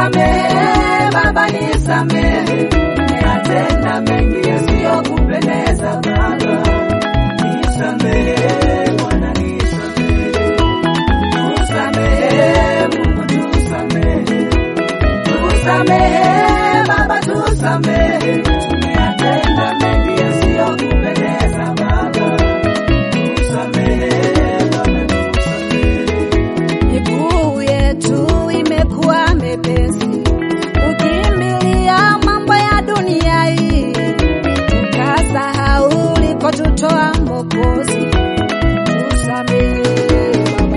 Nisamehe Baba, nisamehe, nimeyatenda mengi yasiyokupendeza Baba. Nisamehe Bwana, nisamehe, tusamehe Mungu, tusamehe, tusamehe Baba, tusamehe, tumeyatenda mengi yasiyokupendeza Baba. Tusamehe Baba, tusamehe. Miguu yetu imekuwa mepesi, ukimbilia mambo ya dunia hii, tukasahau ulikotutoa Mwokozi. Tusamehe Baba,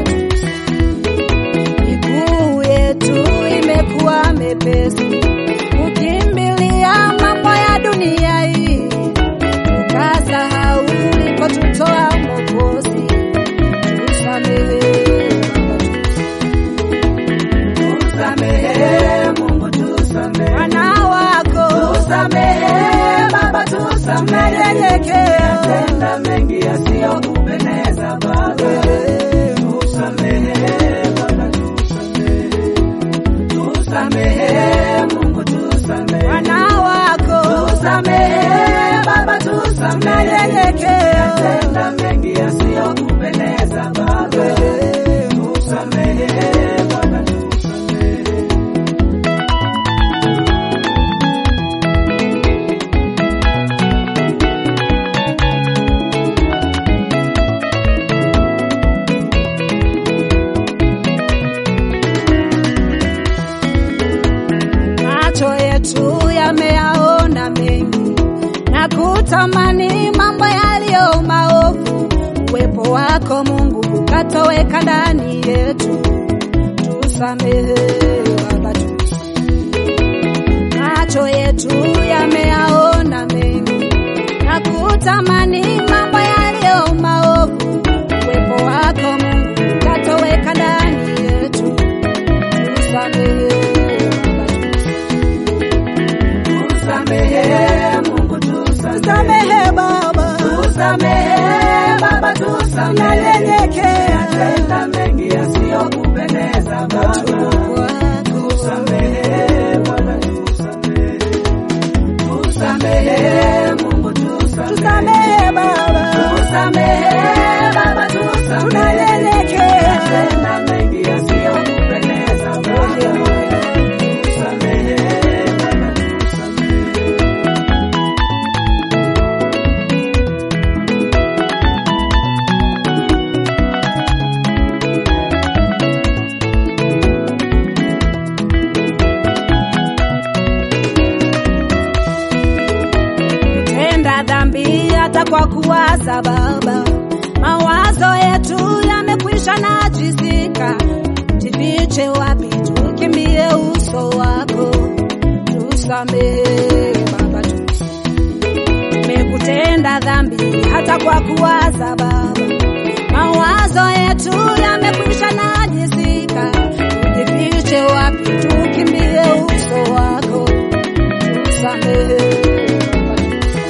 miguu yetu imekuwa mepesi, ukimbilia mambo ya dunia hii, tukasahau ulikotutoa Mwokozi. Tusamehe Baba, Tusamehe Mungu, tusamehe. Wana wako Tusamehe Baba, tusamehe. tunanyenyekea, Tenda mengi yasiyokupendeza Baba. Tusamehe Baba, tusamehe. Tusamehe Mungu, tusamehe. wana wako Tusamehe Baba, tusamehe. tunanyenyekea, Tenda mengi yasiyokupendeza Baba. Tusamehe Baba, tusamehe. macho yetu yameyaona mengi na kutamani mambo yaliyo maovu. Uwepo wako Mungu ukatoweka ndani yetu, tusamehe Baba, tusamehe. macho yetu yameyaona mengi na kutamani mambo yaliyo maovu. Uwepo wako Mungu ukatoweka ndani yetu, tusamehe Baba, Tusamehe Mungu, tusamehe. tusamehe Baba, Tusamehe Baba, tusamehe. tunanyenyekea Tenda mengi yasiyokupendeza Baba. kwako. Tusamehe Baba, tusamehe. Tusamehe Mungu, tusamehe. Tusamehe Baba, Tusamehe Baba, tusamehe. tunanyenyekea Tenda mengi yasiyokupendeza Baba. Tusamehe Baba, tusamehe. tenda dhambi hata kwa kuwaza Baba, mawazo yetu yamekwisha najisika. Jifiche wapi? Tukimbie uso wako, tusamehe Baba, tumekutenda dhambi hata kwa kuwaza Baba, mawazo yetu yamekwisha najisika. Jifiche wapi? Tukimbie uso wako, tusamehe Baba,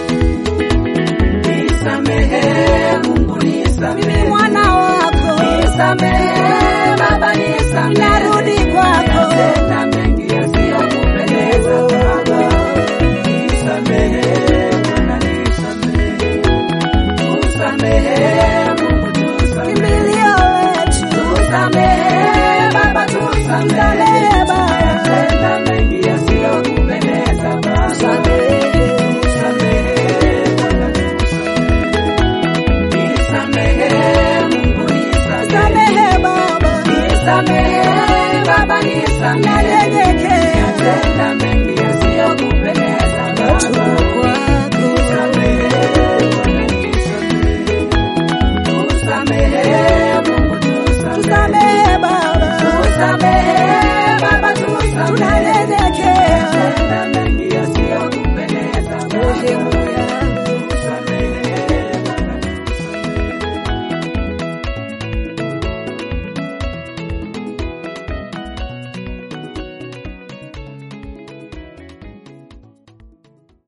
Nisamehe Mungu, mimi nisamehe. mwana wako Nisamehe Baba, nisamehe. narudi kwako, Tenda mengi yasiyokupendeza Baba. Nisamehe Bwana, nisamehe. Tusamehe